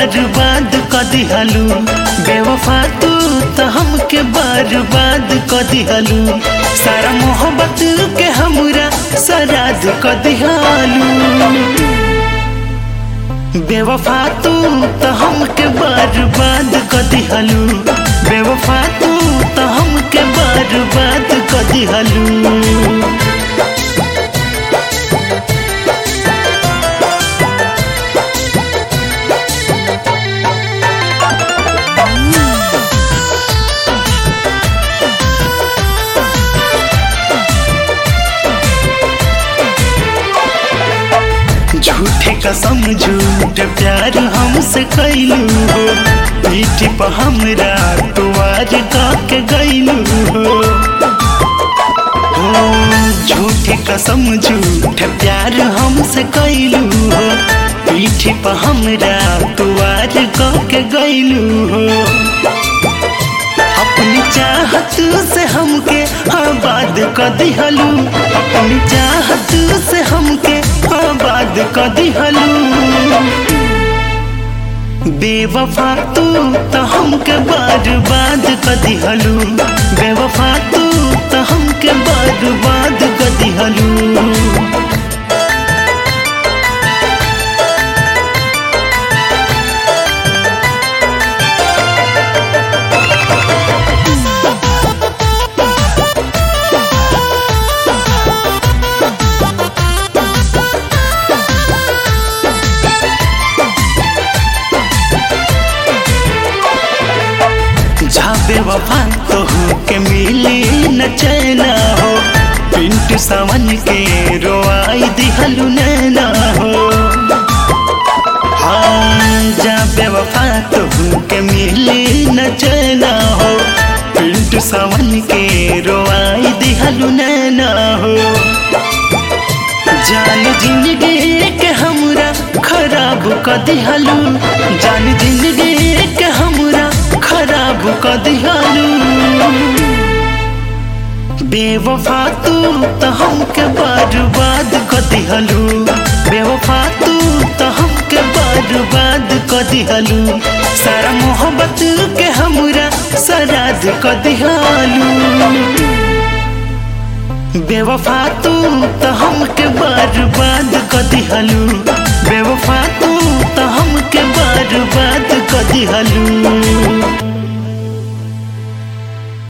बर्बाद क दिहलू बेवफा तू तो हमके बर्बाद क दिहलू सारा मोहब्बत के हमरा सराद क दिहलू बेवफा तू तो हमके बर्बाद क दिहलू बेवफा तू तो हमके बर्बाद क दिहलू झूठे कसम झूठ प्यार हमसे कैलू हो पीठ पर हमरा तुआर के गैलू हो हो, झूठे कसम झूठ प्यार हमसे कैलू हो पीठ पर हमरा तुआर के गैलू हो अपनी चाहत से हमके आबाद क दिहलू अपनी चाहत से हमके आबाद क दिहलू बेवफा तू तो हमके बर्बाद क दिहलू बेवफा तू तो हमके बर्बाद क दिहलू जाबे वफा तो के मिली न चैना हो पिंटू सावन के रोआई दिहलु नैना हो हाँ जाबे वफा तो के मिली न चैना हो पिंटू सावन के रोआई दिहलु नैना हो जान जिंदगी के हमरा खराब क दिहलू जान जिंदगी के हमरा खराब क दिहलू बेवफा तू तो हमके बर्बाद क दिहलू बेवफा तू तो हमके बर्बाद क दिहलू सारा मोहब्बत के हमरा सराद क दिहलू बेवफा तू तो हमके बर्बाद क दिहलू बेवफा तू तो हमके बर्बाद क दिहलू